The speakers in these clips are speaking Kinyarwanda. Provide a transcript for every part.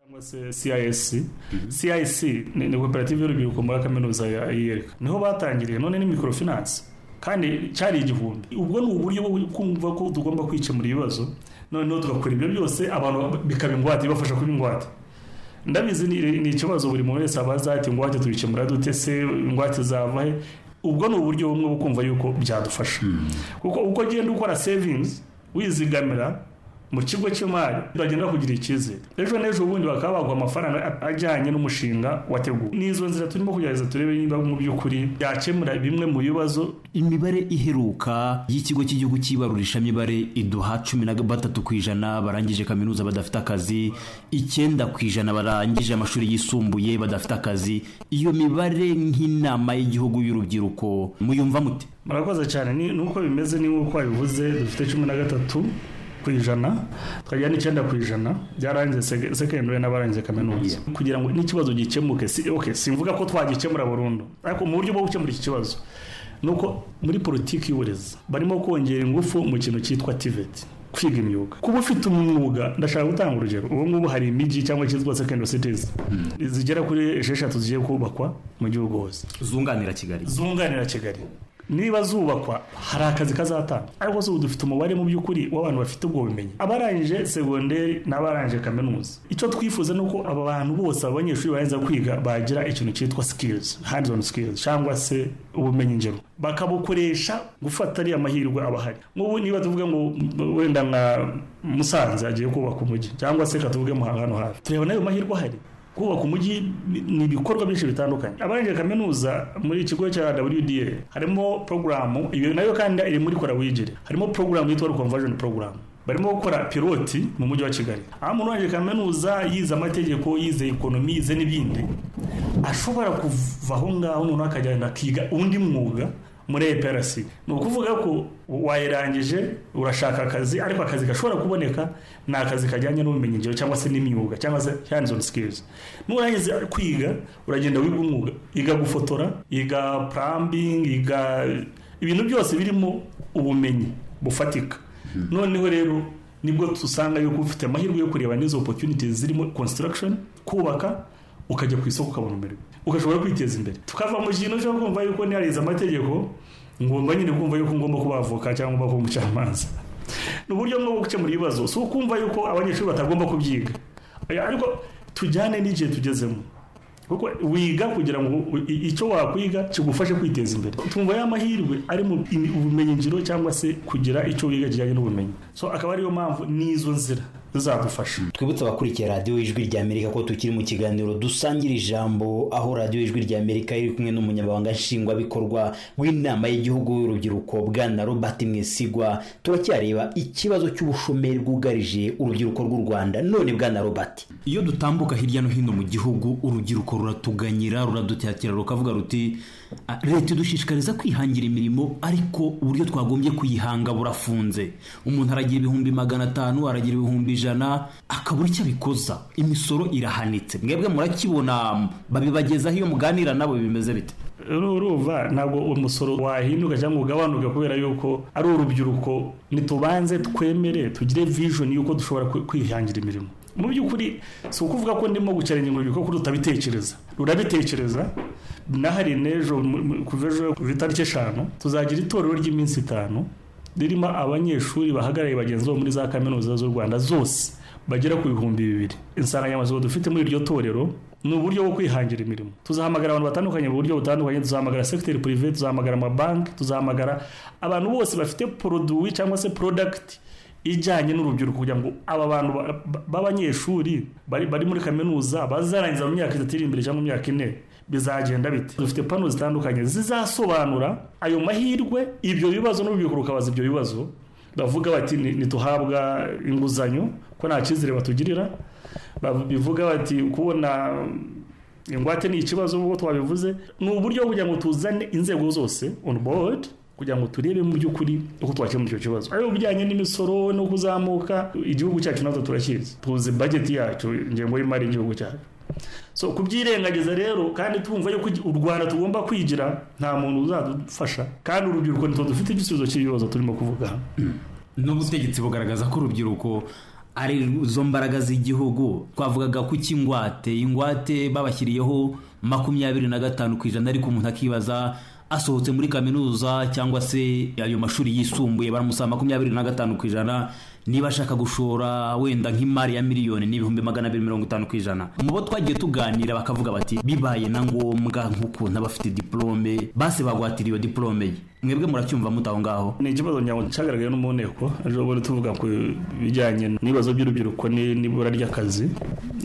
cyangwa se CISC CIC ni koperative y'urubyiruko muri kaminuza ya IERK niho batangiriye none ni microfinance kandi cyari igihumbi ubwo ni uburyo bwo kumva ko tugomba kwikemura ibibazo noneho tugakora ibyo byose abantu bikaba ingwate ibafasha kuba ingwate ndabizi ni ikibazo buri muntu wese aba azi ati ingwate tubikemura dute se ingwate zava he ubwo ni uburyo bumwe bwo kumva yuko byadufasha kuko uko ugenda ukora savings wizigamira mu kigo cy'imari bagenda kugira icyizere ejo n'ejo bundi bakaba baguha amafaranga ajyanye n'umushinga wateguwe n'izo nzira turimo kugerageza turebe niba mu by'ukuri byakemura bimwe mu bibazo imibare iheruka y'ikigo cy'igihugu cy'ibarurishamibare iduha cumi na gatatu ku ijana barangije kaminuza badafite akazi icyenda ku ijana barangije amashuri yisumbuye badafite akazi iyo mibare nk'inama y'igihugu y'urubyiruko muyumva mute murakoze cyane ni uko bimeze ni nk'uko wabivuze dufite cumi na gatatu ku ijana tukajya n'icyenda ku ijana byarangiye sekendari n'abarangiye kaminuza kugira ngo n'ikibazo gikemuke si oke simvuga ko twagikemura burundu ariko mu buryo bwo gukemura iki kibazo ni uko muri politiki y'uburezi barimo kongera ingufu mu kintu cyitwa tiveti kwiga imyuga kuba ufite umwuga ndashaka gutanga urugero ubu ngubu hari imijyi cyangwa cyitwa secondary cities zigera kuri esheshatu zigiye kubakwa mu gihugu hose zunganira kigali zunganira kigali niba zubakwa hari akazi kazatanga ariko se ubu dufite umubare mu by'ukuri w'abantu bafite ubwo bumenyi abarangije segonderi n'abarangije kaminuza icyo twifuza ni uko aba bantu bose abanyeshuri barangiza kwiga bagira ikintu cyitwa sikilizi handi on sikilizi cyangwa se ubumenyi ngiro bakabukoresha gufata ariya mahirwe aba ahari nk'ubu niba tuvuga ngo wenda nka musanze agiye kubaka umujyi cyangwa se katuvuge muhanga hano hafi tureba n'ayo mahirwe ahari kubaka umujyi ni ibikorwa byinshi bitandukanye abarangije kaminuza muri ikigo cya wda harimo porogaramu iyo nayo kandi iri muri kora wigire harimo porogaramu yitwa conversion porogaramu barimo gukora piloti mu mujyi wa kigali aho umuntu urangije kaminuza yize amategeko yize ekonomi yize n'ibindi ashobora kuva aho ngaho noneho akajyana akiga undi mwuga muri EPRC ni ukuvuga ko wayirangije urashaka akazi ariko akazi gashobora kuboneka ni akazi kajyanye n'ubumenyingiro cyangwa se n'imyuga cyangwa se hands on skills nurangiza kwiga uragenda wiga umwuga iga gufotora iga plumbing iga ibintu byose birimo ubumenyi bufatika noneho rero nibwo dusanga yuko ufite amahirwe yo kureba n'izo opportunities zirimo construction kubaka ukajya ku isoko ukabona umurimo ugashobora kwiteza imbere tukava mu kintu cyo kumva yuko ntiharize amategeko ngomba nyine kumva yuko ngomba kuba avoka cyangwa kuba umucamanza ni uburyo bwo gukemura ibibazo si ukumva yuko abanyeshuri batagomba kubyiga ariko tujyane n'igihe tugezemo kuko wiga kugira ngo icyo wakwiga kigufashe kwiteza imbere tumva ya mahirwe ari mu bumenyingiro cyangwa se kugira icyo wiga kijyanye n'ubumenyi so akaba ariyo mpamvu n'izo nzira zizagufasha twibutse abakurikiye radiyo y'ijwi ry'amerika ko tukiri mu kiganiro dusangira ijambo aho radiyo y'ijwi ry'amerika iri kumwe n'umunyamabanga nshingwabikorwa w'inama y'igihugu y'urubyiruko bwana robert mwesigwa turacyareba ikibazo cy'ubushomeri bwugarije urubyiruko rw'u rwanda none bwana robert iyo dutambuka hirya no hino mu gihugu urubyiruko ruratuganyira ruradutakira rukavuga ruti leta idushishikariza kwihangira imirimo ariko uburyo twagombye kuyihanga burafunze umuntu aragira ibihumbi magana atanu aragira ibihumbi ijana akabura icyo abikoza imisoro irahanitse mwebwe murakibona babibagezaho iyo muganira nabo bimeze bite urumva ntabwo umusoro wahinduka cyangwa ugabanuka kubera yuko ari urubyiruko ntitubanze twemere tugire vision y'uko dushobora kwihangira imirimo mu by'ukuri si ukuvuga ko ndimo gucaringa urubyiruko kuko rutabitekereza rurabitekereza nahari n'ejo ku itariki eshanu tuzagira itorero ry'iminsi itanu ririmo abanyeshuri bahagarariye bagenzi babo muri za kaminuza z'u rwanda zose bagera ku bihumbi bibiri insanganyamatsiko dufite muri iryo torero ni uburyo bwo kwihangira imirimo tuzahamagara abantu batandukanye mu buryo butandukanye tuzahamagara segiteri purive tuzahamagara amabanki tuzahamagara abantu bose bafite poroduwi cyangwa se porodagiti ijyanye n'urubyiruko kugira ngo aba bantu b'abanyeshuri bari muri kaminuza bazarangiza mu myaka itatu iri imbere cyangwa mu myaka ine bizagenda bite dufite pano zitandukanye zizasobanura ayo mahirwe ibyo bibazo n'urubyiruko rukabaza ibyo bibazo bavuga bati ntituhabwa inguzanyo ko nta cyizere batugirira bivuga bati kubona ingwate ni ikibazo nk'uko twabivuze ni uburyo kugira ngo tuzane inzego zose on board kugira ngo turebe mu by'ukuri uko twakemura icyo kibazo ari ibijyanye n'imisoro no kuzamuka igihugu cyacu natwe turakizi tuzi bageti yacu ingengo y'imari y'igihugu cyacu so kubyirengagiza rero kandi twumva yuko u rwanda tugomba kwigira nta muntu uzadufasha kandi urubyiruko nitwo dufite igisubizo cy'ibibazo turimo kuvuga n'ubutegetsi bugaragaza ko urubyiruko ari zo mbaraga z'igihugu twavugaga ko ingwate ingwate babashyiriyeho makumyabiri na gatanu ku ijana ariko umuntu akibaza asohotse muri kaminuza cyangwa se ayo mashuri yisumbuye baramusaba makumyabiri na gatanu ku ijana niba ashaka gushora wenda nk'imari ya miliyoni n'ibihumbi magana abiri mirongo itanu ku ijana mu bo twagiye tuganira bakavuga bati bibaye na ngombwa nk'ukuntu abafite diporome base bagwatira iyo diporome ye mwebwe muracyumva muta aho ngaho ni ikibazo ngira ngo cyagaragaye no mu nteko ejo bundi tuvuga ku bijyanye n'ibibazo by'urubyiruko n'ibura ry'akazi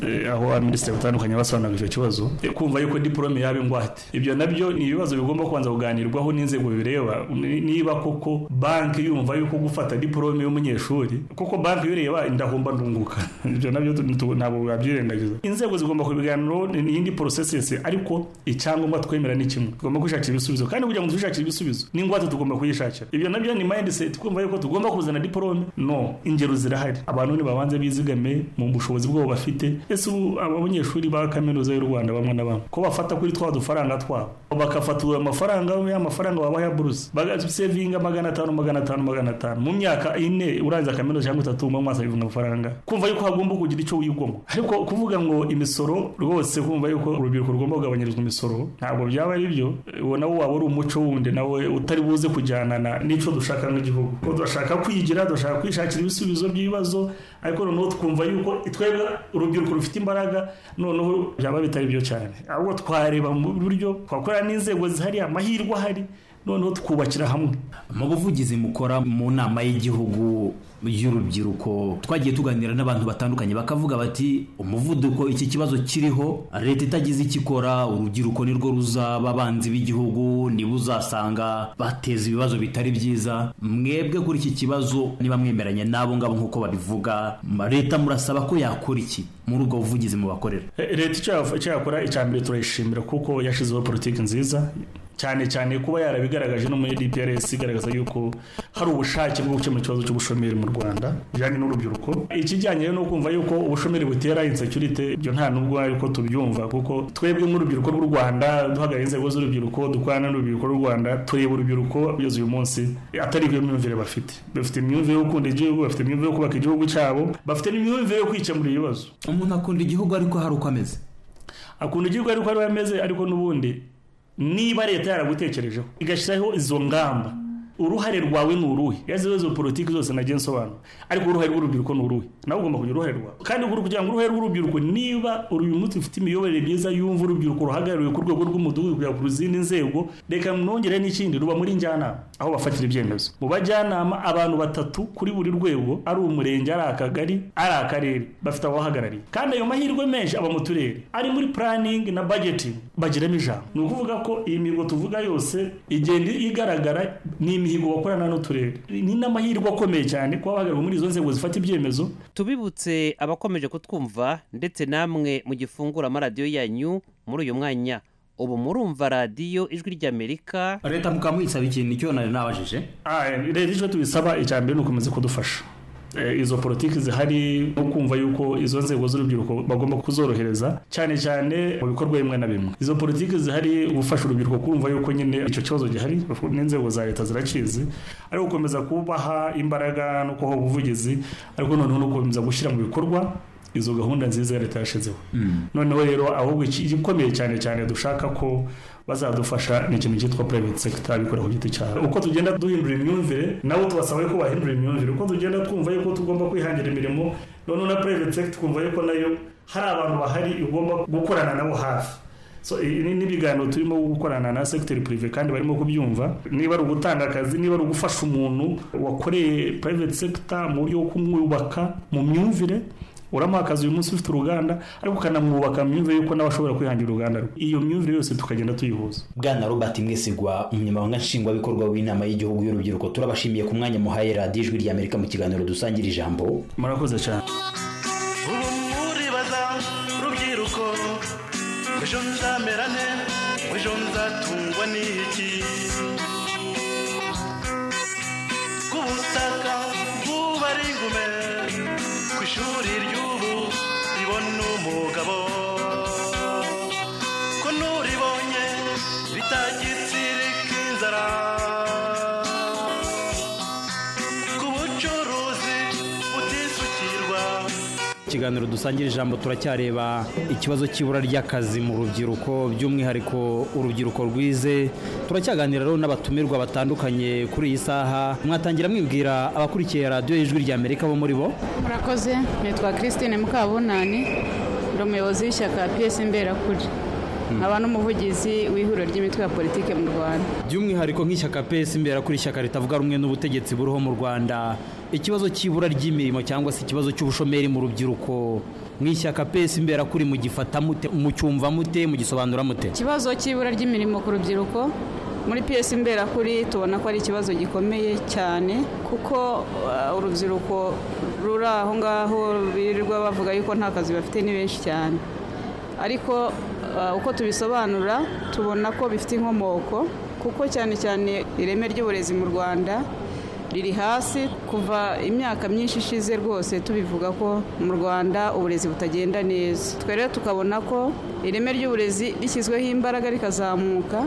eh, aho abaminisitiri batandukanye basobanuraga icyo kibazo Eh, kumva yuko diporome yaba ingwate ibyo nabyo ni ibibazo bigomba kubanza kuganirwaho n'inzego bireba Ni- niba koko banki yumva yuko gufata diporome y'umunyeshuri kuko banki iyo ureba ndahomba ndunguka ibyo nabyo tu- tu- ntabwo wabyirengagiza inzego zigomba kubiganiraho ni ni iyindi porosesesi ariko icyangombwa twemera ni kimwe tugomba kwishakira ibisubizo kandi kugira ngo twishakire ibisubizo n'ingwate tugomba kuyishakira ibyo nabyo ni mindset kumva yuko tugomba kuzana diporome no ingero zirahari abantu nibabanze bizigame mu bushobozi bwabo bafite ese ubu abanyeshuri ba kaminuza y'u rwanda bamwe na bamwe ko bafata kuri twa dufaranga twabo bakafatura amafaranga y'amafaranga waba ya buruse bagasevinga magana atanu magana atanu magana atanu mu myaka ine urangiza kaminuza cyangwa itatu muba mwasevinga amafaranga kumva yuko hagomba kugira icyo wigomwa ariko kuvuga ngo imisoro rwose kumva yuko urubyiruko rugomba kugabanyirizwa imisoro ntabwo byaba ari byo uwo nawo waba ari umuco wundi nawe utari buze kujyanana n'icyo dushaka nk'igihugu ko turashaka kwigira dushaka kwishakira ibisubizo by'ibibazo ariko noneho twumva yuko twebwe urubyiruko rufite imbaraga noneho byaba bitari byo cyane ahubwo twareba mu buryo twakorera n'inzego zihari amahirwe ahari noneho tukubakira hamwe mu buvugizi mukora mu nama y'igihugu y'urubyiruko twagiye tuganira n'abantu batandukanye bakavuga bati umuvuduko iki kibazo kiriho leta itagize icyo ikora urubyiruko nirwo ruzaba abanzi b'igihugu niba uzasanga bateza ibibazo bitari byiza mwebwe kuri iki kibazo niba mwemeranye n'abo ngabo nk'uko babivuga leta murasaba ko yakora iki muri ubwo buvugizi mubakorera Eh, leta icyo yaf- icyo yakora icya mbere turayishimira kuko yashyizeho politiki nziza cyane cyane kuba yarabigaragaje no muri DPRS igaragaza yuko hari ubushake bwo gukemura ikibazo cy'ubushomeri mu Rwanda bijyanye n'urubyiruko ikijyanye no kumva yuko ubushomeri butera insecurity ibyo nta nubwo ari ko tubyumva kuko twebwe nk'urubyiruko rw'u Rwanda duhagarariye inzego z'urubyiruko dukorana n'urubyiruko rw'u Rwanda tureba urubyiruko kugeza uyu munsi atari iyo myumvire bafite bafite imyumvire yo gukunda igihugu bafite imyumvire yo kubaka igihugu cyabo bafite n'imyumvire yo kwikemura ibibazo umuntu akunda igihugu ariko hari uko ameze akunda igihugu ariko ariwe ameze ariko n'ubundi niba leta yaragutekerejeho igashyiraho izo ngamba uruhare rwawe ni uruhe yaziho izo politiki zose nagiye nsobanura ariko uruhare rw'urubyiruko ni uruhe nawe ugomba kugira uruhare rwawe kandi ugomba kugira ngo uruhare rw'urubyiruko niba uyu munsi ufite imiyoborere myiza yumva urubyiruko ruhagarariwe ku rwego rw'umudugudu kugera ku zindi nzego reka mwongere n'ikindi ruba muri njyanama aho bafatira ibyemezo mu bajyanama abantu batatu kuri buri rwego ari umurenge ari akagari ari akarere bafite ababahagarariye kandi ayo mahirwe menshi aba mu turere ari muri planning na budgeting bagiramo ijambo ni ukuvuga ko iyi mihigo tuvuga yose igenda igaragara ni imihigo bakorana n'uturere ni n'amahirwe akomeye cyane kuba bahagarariwe muri izo nzego zifata ibyemezo tubibutse abakomeje kutwumva ndetse namwe mugifungura amaradiyo yanyu muri uyu mwanya ubu murumva radiyo ijwi ry'amerika leta mukaba muyisaba ikintu icyo nari nabajije Ah, eh, leta icyo tubisaba icya mbere ni ukomeza kudufasha Eh, izo politiki zihari no kumva yuko izo nzego z'urubyiruko bagomba kuzorohereza cyane cyane mu bikorwa bimwe na bimwe izo politiki zihari gufasha urubyiruko kumva yuko nyine icyo kibazo gihari n'inzego za leta zirakizi ari gukomeza kubaha imbaraga no kubaha ubuvugizi ariko noneho no gukomeza gushyira mu bikorwa izo gahunda nziza leta yashyizeho noneho rero ahubwo iki- igikomeye cyane cyane dushaka ko bazadufasha ni ikintu cyitwa private sector bikorera ku giti cyabo uko tugenda duhindura imyumvire nabo tubasaba ko bahindura imyumvire uko tugenda twumva yuko tugomba kwihangira imirimo noneho na private sector twumva yuko nayo hari abantu bahari igomba gukorana nabo hafi so ibi ni- ni ibiganiro turimo gukorana na segiteri purive kandi barimo kubyumva niba ari ugutanga akazi niba ari ugufasha umuntu wakoreye private sector mu buryo bwo kumwubaka mu myumvire uramuha akazi uyu munsi ufite uruganda ariko ukanamwubaka mu myumvire yuko nawe ashobora kwihangira uruganda rwe iyo myumvire yose tukagenda tuyihuza bwana robert mwesigwa umunyamabanga nshingwabikorwa w'inama y'igihugu y'urubyiruko turabashimiye ku mwanya muhaye radiyo ijwi ry'amerika mu kiganiro dusangira ijambo murakoze cyane ubu muribaza rubyiruko ejo nzamera nte ejo nzatungwa n'iki ku butaka bw'ubari ingume ku ishuri ry'ubu ribona umugabo ko n'uribonye bitagitsirika inzara ku bucuruzi butisukirwa kiganiro dusangira ijambo turacyareba ikibazo cy'ibura ry'akazi mu rubyiruko by'umwihariko urubyiruko rwize turacyaganira rero n'abatumirwa batandukanye kuri iyi saha mwatangira mwibwira abakurikiye radiyo y'ijwi ry'amerika bo muri bo murakoze nitwa christine mukabunani ndi umuyobozi w'ishyaka piyesi mberakuri nkaba n'umuvugizi w'ihuriro ry'imitwe ya politiki mu rwanda by'umwihariko nk'ishyaka pesi imbere kuri ishyaka ritavuga rumwe n'ubutegetsi buriho mu rwanda ikibazo cy'ibura ry'imirimo cyangwa se ikibazo cy'ubushomeri mu rubyiruko nk'ishyaka pesi imbere kuri mugifata mute mucyumva mute mugisobanura mute ikibazo cy'ibura ry'imirimo ku rubyiruko muri piyesi mberakuri tubona ko ari ikibazo gikomeye cyane kuko uh, urubyiruko ruri aho ngaho birirwa bavuga yuko nta kazi bafite ni benshi cyane ariko uh, uko tubisobanura tubona ko bifite inkomoko kuko cyane cyane ireme ry'uburezi mu rwanda riri hasi kuva imyaka myinshi ishize rwose tubivuga ko mu rwanda uburezi butagenda neza twe rero tukabona ko ireme ry'uburezi rishyizweho imbaraga rikazamuka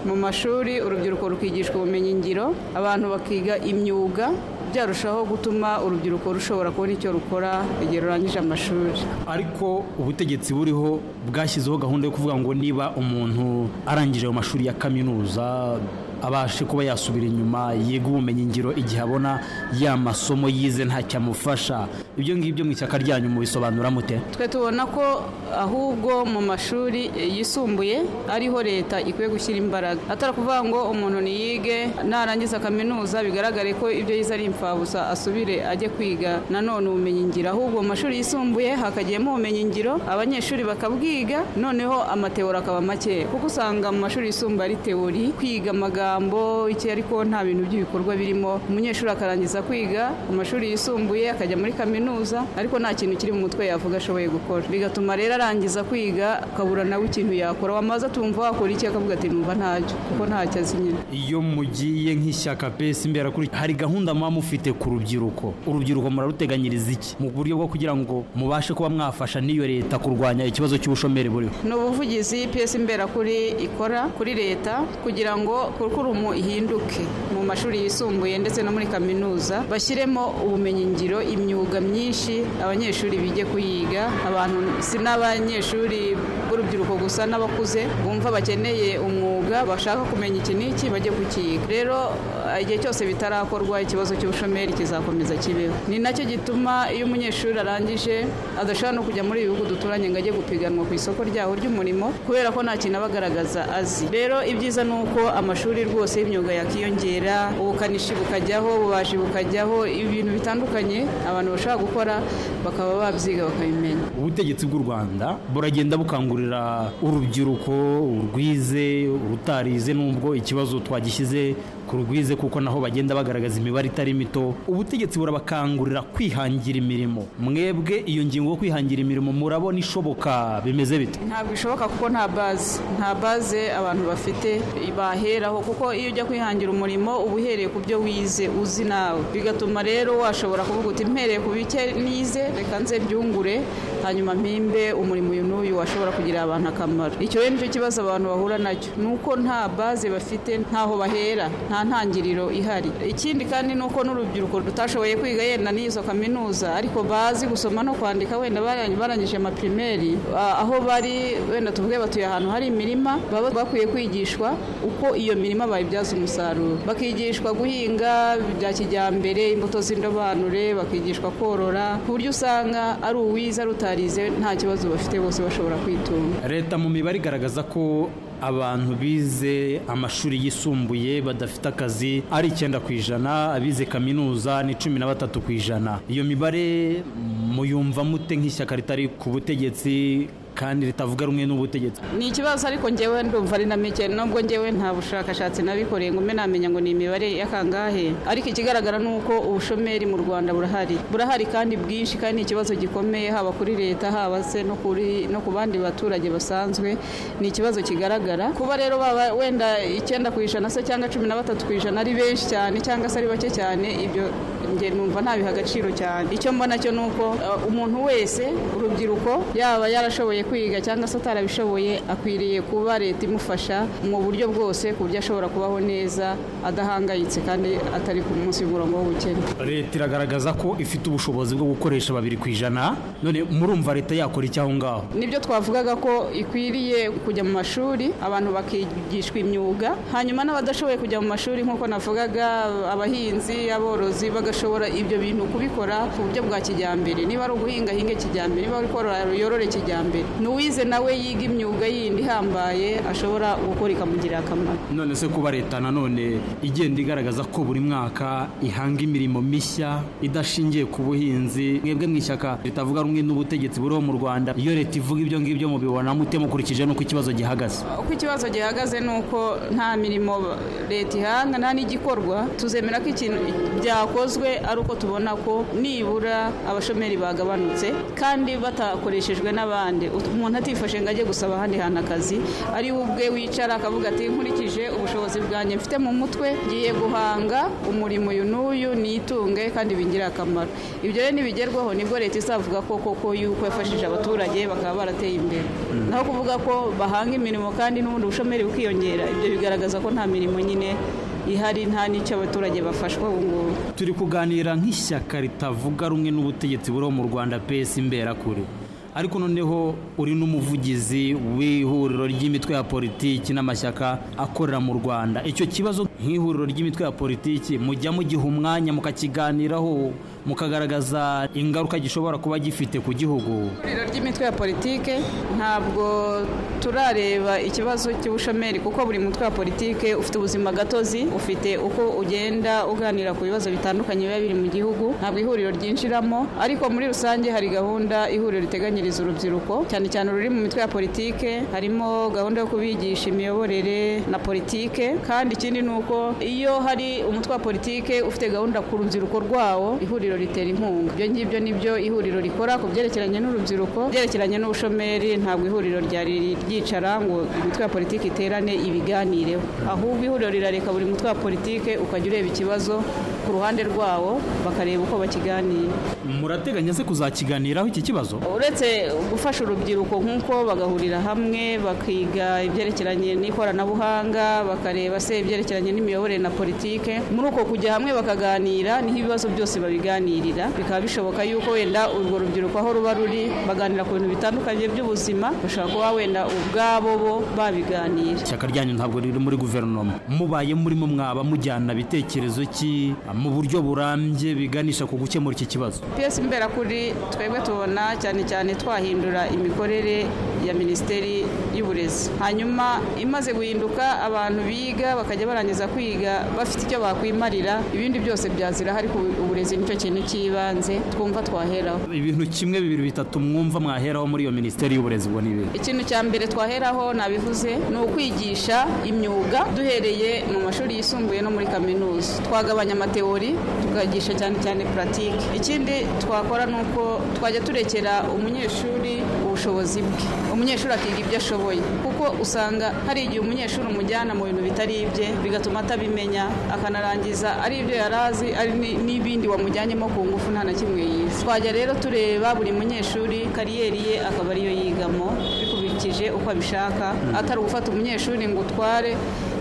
mu mashuri urubyiruko rukigishwa ubumenyingiro abantu bakiga imyuga byarushaho gutuma urubyiruko rushobora kubona icyo rukora igihe rurangije amashuri ariko ubutegetsi buriho bwashyizeho gahunda yo kuvuga ngo niba umuntu arangije ayo mashuri ya kaminuza abashe kuba yasubira inyuma yiga ubumenyingiro igihe abona ya masomo yize ntacyamufasha ibyo ngibyo mu ishyaka ryanyu mubisobanura mute twe tubona ko ahubwo mu mashuri eh, yisumbuye ariho leta ikwiye gushyira imbaraga atari ukuvuga ngo umuntu niyige narangiza kaminuza bigaragare ko ibyo yize ari imfabusa asubire ajye kwiga nanone ubumenyingiro ahubwo mu mashuri yisumbuye hakagiyemo ubumenyingiro abanyeshuri bakabwiga noneho amateori akaba make kuko usanga mu mashuri yisumbuye ari teori kwiga amagambo iki ariko nta bintu by'ibikorwa birimo umunyeshuri akarangiza kwiga mu mashuri yisumbuye akajya muri kaminuza ariko nta kintu kiri mu mutwe yavuga ashoboye gukora bigatuma rero arangiza kwiga akabura nawe ikintu yakora wamaze atumva wakora iki akavuga ati numva ntacyo kuko ntacyo azi nyine iyo mugiye nk'ishyaka pesi imbere kuri hari gahunda muba mufite ku rubyiruko urubyiruko muraruteganyiriza iki mu buryo bwo kugira ngo mubashe kuba mwafasha n'iyo leta kurwanya ikibazo cy'ubushomeri buriho ni ubuvugizi piyesi mberakuri ikora kuri leta kugira ngo kurukurumu ihinduke mu mashuri yisumbuye ndetse no muri kaminuza bashyiremo ubumenyingiro imyuga myinshi abanyeshuri bige kuyiga abantu si n'abanyeshuri b'urubyiruko gusa n'abakuze bumva bakeneye umwuga bashaka kumenya iki n'iki bajye kukiga rero eh, igihe cyose bitarakorwa ikibazo cy'ubushomeri kizakomeza kibeho ni nacyo gituma iyo umunyeshuri arangije adashobora no kujya muri ibi bihugu duturanye ngo ajye gupiganwa ku isoko ryaho ry'umurimo kubera ko nta kintu aba agaragaza azi rero ibyiza ni uko amashuri rwose y'imyuga yakiyongera ubukanishi bukajyaho ububaji bukajyaho ibintu bitandukanye abantu bashobora gukora bakaba babyiga bakabimenya ubutegetsi bw'u rwanda buragenda bukangurira urubyiruko urwize urutarize nubwo ikibazo twagishyize ku rwize kuko naho bagenda bagaragaza imibare itari mito ubutegetsi burabakangurira kwihangira imirimo mwebwe iyo ngingo yo kwihangira imirimo murabona ishoboka bimeze bite ntabwo bishoboka kuko nta baze nta baze abantu bafite baheraho kuko iyo ujya kwihangira umurimo uba uhereye ku byo wize uzi nawe bigatuma rero washobora kuvuga uti mpereye ku bike nize reka nze byungure hanyuma mpimbe umurimo uyu n'uyu washobora kugirira abantu akamaro icyo rero nicyo kibazo abantu bahura nacyo ni uko nta baze bafite ntaho bahera nta ntangiriro ihari ikindi kandi ni uko n'urubyiruko rutashoboye kwiga yenda n'izo kaminuza ariko bazi gusoma no kwandika wenda barang- barangije amapirimeri ah, aho bari wenda tuvuge batuye ahantu hari imirima baba bakwiye kwigishwa uko iyo mirima bayibyaza umusaruro bakigishwa guhinga bya kijyambere imbuto z'indobanure bakigishwa korora ku buryo usanga ari uwize ari utarize nta kibazo bafite bose bashobora kwitunga leta mu mibare igaragaza ko abantu bize amashuri yisumbuye badafite akazi ari icyenda ku ijana abize kaminuza ni cumi na batatu ku ijana iyo mibare muyumva mute nk'ishyaka ritari ku butegetsi kandi ritavuga rumwe n'ubutegetsi ni ikibazo ariko ngewe ndumva ari na mike nubwo ngewe nta bushakashatsi nabikoreye ngo mbe namenya ngo ni imibare y'akangahe ariko ikigaragara ni uko ubushomeri mu rwanda burahari burahari kandi bwinshi kandi ni ikibazo gikomeye haba kuri leta haba se no kuri no ku bandi baturage basanzwe ni ikibazo kigaragara kuba rero baba wenda icyenda ku ijana se cyangwa cumi na batatu ku ijana ari benshi cyane cyangwa se ari bake cyane ibyo njye numva ntabiha agaciro cyane icyo mbona cyo ni uko eh, umuntu wese urubyiruko yaba yarashoboye kwiga cyangwa se atarabishoboye akwiriye kuba leta imufasha mu buryo bwose ku buryo ashobora kubaho neza adahangayitse kandi atari ku munsi w'umurongo w'ubukene leta iragaragaza ko ifite ubushobozi bwo gukoresha babiri ku ijana none murumva leta yakora iki aho ngaho nibyo twavugaga ko ikwiriye kujya mu mashuri abantu bakigishwa imyuga hanyuma n'abadashoboye kujya mu mashuri nk'uko navugaga abahinzi aborozi bagashobora ibyo bintu kubikora ku buryo bwa kijyambere niba ari uguhinga hinge kijyambere niba ari korora yorore kijyambere n'uwize nawe yiga imyuga yindi ihambaye ashobora gukora ikamugirira akamaro none se kuba leta nanone igenda igaragaza ko buri mwaka ihanga imirimo mishya idashingiye ku buhinzi mwebwe mu ishyaka ritavuga rumwe n'ubutegetsi buriho mu rwanda iyo leta ivuga ibyo ngibyo mubibona mute mukurikije n'uko ikibazo gihagaze uko ikibazo gihagaze ni uko nta mirimo leta ihanga nta n'igikorwa tuzemera ko ikintu byakozwe ari uko tubona ko nibura abashomeri bagabanutse kandi batakoreshejwe n'abandi umuntu atifashe ngo ajye gusaba ahandi hantu akazi ari we ubwe wicara akavuga ati nkurikije ubushobozi bwanjye mfite mu mutwe ngiye guhanga umurimo uyu n'uyu nitunge kandi bingire akamaro ibyo rero nibigerwaho nibwo leta izavuga ko koko yuko yafashije abaturage bakaba barateye imbere naho kuvuga ko bahanga imirimo kandi n'ubundi bushomeri bukiyongera ibyo bigaragaza ko nta mirimo nyine ihari nta n'icyo abaturage bafashwa ubu ngubu turi kuganira nk'ishyaka ritavuga rumwe n'ubutegetsi buriho mu rwanda pesi imberakure ariko noneho uri n'umuvugizi w'ihuriro ry'imitwe ya politiki n'amashyaka akorera mu rwanda icyo kibazo nk'ihuriro ry'imitwe ya politiki mujya mugiha umwanya mukakiganiraho mukagaragaza ingaruka gishobora kuba gifite ku gihugu ihuriro ry'imitwe ya politike ntabwo turareba ikibazo cy'ubushomeri kuko buri mutwe wa politike ufite ubuzima gatozi ufite uko ugenda uganira ku bibazo bitandukanye biba biri mu gihugu ntabwo ihuriro ryinjiramo ariko muri rusange hari gahunda ihuriro riteganyiriza urubyiruko cyane cyane ruri mu mitwe ya politike harimo gahunda yo kubigisha imiyoborere na politike kandi ikindi ni uko iyo hari umutwe wa politike ufite gahunda ku rubyiruko rwawo ihuriro ritera inkunga ibyo ngibyo nibyo ihuriro rikora ku byerekeranye n'urubyiruko byerekeranye n'ubushomeri ntabwo ihuriro ryari ryicara ngo imitwe ya politiki iterane ibiganireho ahubwo ihuriro rirareka buri mutwe wa politiki ukajya ureba ikibazo ku ruhande rwawo bakareba uko bakiganira murateganya se kuzakiganiraho iki kibazo uretse gufasha urubyiruko nk'uko bagahurira hamwe bakiga ibyerekeranye n'ikoranabuhanga bakareba se ibyerekeranye n'imiyoborere na politike muri uko kujya hamwe bakaganira niho ibibazo byose babiganirira bikaba bishoboka yuko wenda urwo rubyiruko aho ruba ruri baganira ku bintu bitandukanye by'ubuzima bashobora kuba wenda ubwabo bo babiganira ishyaka ryanyu ntabwo riri muri guverinoma mubaye murimo mwaba mujyana bitekerezo ki mu buryo burambye biganisha ku gukemura iki kibazo piyesi mberakuri twebwe tubona cyane cyane twahindura imikorere ya minisiteri y'uburezi hanyuma imaze guhinduka abantu biga bakajya barangiza kwiga bafite icyo bakwimarira ibindi byose byazira ariko uburezi nicyo kintu cy'ibanze twumva twaheraho ibintu kimwe bibiri bitatu mwumva mwaheraho muri iyo minisiteri y'uburezi ubwo ni ibintu ikintu cya mbere twaheraho nabivuze ni ukwigisha imyuga duhereye mu mashuri yisumbuye no muri kaminuza twagabanya amateori tukagisha cyane cyane puratike ikindi twakora ni uko twajya turekera umunyeshuri ubushobozi bwe umunyeshuri akiga ibyo ashoboye kuko usanga hari igihe umunyeshuri umujyana mu bintu bitari ibye bigatuma atabimenya akanarangiza ari ibyo yari azi ari ni- n'ibindi wamujyanyemo ku ngufu nta na kimwe yize twajya rero tureba buri munyeshuri kariyeri ye akaba ariyo yigamo bikurikije uko abishaka atari ugufata umunyeshuri ngo utware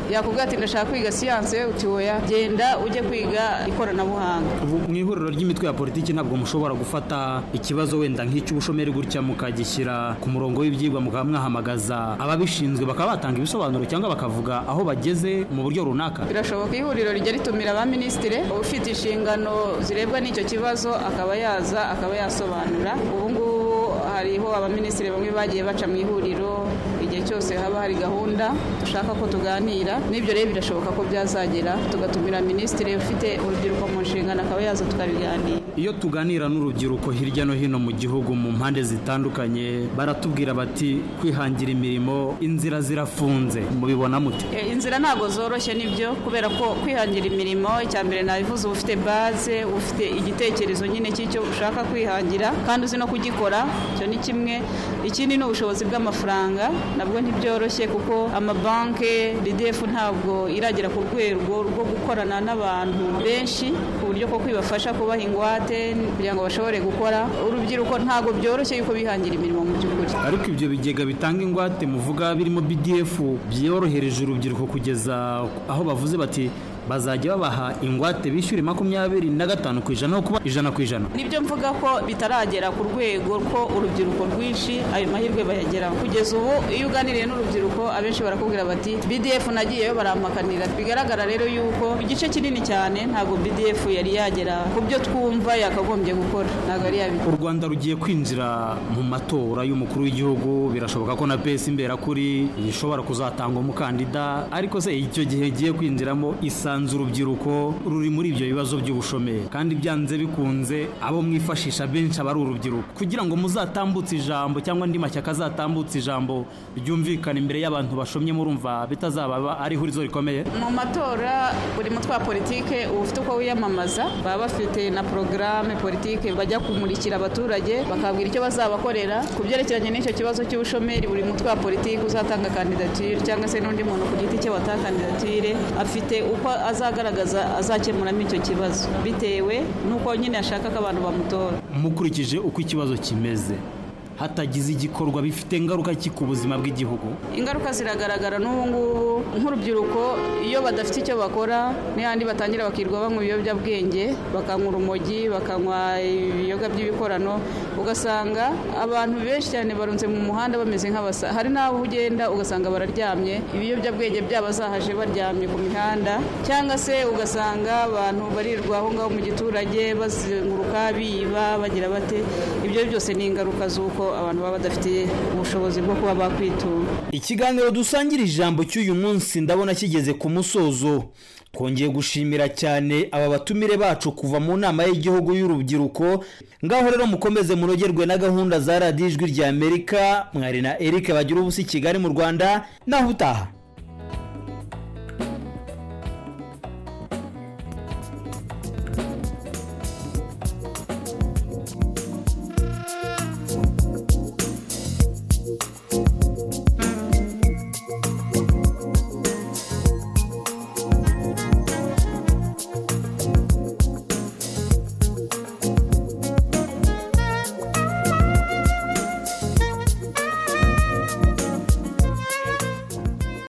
yakubwira ati ndashaka kwiga siyanse uti oya genda ujye kwiga ikoranabuhanga ubu mu ihuriro ry'imitwe ya politiki ntabwo mushobora gufata ikibazo wenda nk'icy'ubushomeri gutya mukagishyira ku murongo w'ibyigwa mukaba mwahamagaza ababishinzwe bakaba batanga ibisobanuro cyangwa bakavuga aho bageze mu buryo runaka birashoboka ihuriro rijya ritumira ba minisitiri ufite inshingano zirebwa n'icyo kibazo akaba yaza akaba yasobanura ubu ngubu hariho abaminisitiri bamwe bagiye baca mu ihuriro igihe cyose haba hari gahunda dushaka ko tuganira n'ibyo rero birashoboka ko byazagera tugatumira minisitiri ufite urubyiruko mu nshingano akaba yaza tukabiganira iyo tuganira n'urubyiruko hirya no hino mu gihugu mu mpande zitandukanye baratubwira bati kwihangira imirimo inzira zirafunze mubibona mute E, inzira ntabwo zoroshye nibyo kubera ko kwihangira imirimo icya mbere nabivuze uba ufite baze uba ufite igitekerezo nyine cy'icyo ushaka kwihangira kandi uzi no kugikora icyo ni kimwe ikindi ni ubushobozi bw'amafaranga na ntabwo ntibyoroshye kuko amabanki ridefu ntabwo iragera ku rwego rwo gukorana n'abantu benshi ku buryo koko bibafasha kubaha ingwate kugira ngo bashobore gukora urubyiruko ntabwo byoroshye yuko bihangira imirimo mu by'ukuri ariko ibyo bigega bitanga ingwate muvuga birimo bdf byorohereje urubyiruko kugeza aho bavuze bati bazajya babaha ingwate bishyure makumyabiri na gatanu ku ijana no kuba ijana ku ijana nibyo mvuga ko bitaragera ku rwego ko urubyiruko rwinshi ayo mahirwe bayageraho kugeza ubu iyo uganiriye n'urubyiruko abenshi barakubwira bati bdf nagiyeyo baramakanira bigaragara rero yuko igice kinini cyane ntabwo bdf yari yagera ku byo twumva yakagombye gukora ntabwo yari yabikora u rwanda rugiye kwinjira mu matora y'umukuru w'igihugu birashoboka ko na pesi imberakuri ishobora kuzatanga umukandida ariko se icyo gihe igiye kwinjiramo isanze urubyiruko ruri muri ibyo bibazo by'ubushomeri kandi byanze bikunze abo mwifashisha benshi aba ari urubyiruko kugira ngo muzatambutse ijambo cyangwa andi mashyaka azatambutse ijambo ryumvikana imbere y'abantu bashomye murumva bitazaba ari ihurizo rikomeye mu matora buri mutwe wa politike uba ufite uko wiyamamaza baba bafite na porogaramu politike bajya kumurikira abaturage bakabwira icyo bazabakorera ku byerekeranye n'icyo kibazo cy'ubushomeri buri mutwe wa politike uzatanga kandidatire cyangwa se n'undi muntu ku giti cye watanga kandidatire afite uko azagaragaza azakemuramo icyo kibazo bitewe n'uko nyine ashaka ko abantu bamutora mukurikije uko ikibazo kimeze hatagize igikorwa bifite ingaruka ki ku buzima bw'igihugu ingaruka ziragaragara n'ubu ngubu nk'urubyiruko iyo badafite icyo bakora n'ahandi batangira bakirwa banywa ibiyobyabwenge bakanywa urumogi bakanywa ibiyoga by'ibikorano ugasanga abantu benshi cyane barunze mu muhanda bameze nk'abasa hari n'abo ugenda ugasanga bararyamye ibiyobyabwenge byabo zahaje baryamye ku mihanda cyangwa se ugasanga abantu barirwa aho ngaho mu giturage bazenguruka biba bagira bate ibyo byose ni ingaruka z'uko abantu baba badafite ubushobozi bwo kuba bakwitunga ikiganiro dusangira ijambo cy'uyu munsi ndabona kigeze ku musozo twongeye gushimira cyane aba batumire bacu kuva mu nama y'igihugu y'urubyiruko ngaho rero mukomeze munogerwe na gahunda za radiyo ijwi ry'amerika mwari na eric bagira ubusa i kigali mu rwanda naho utaha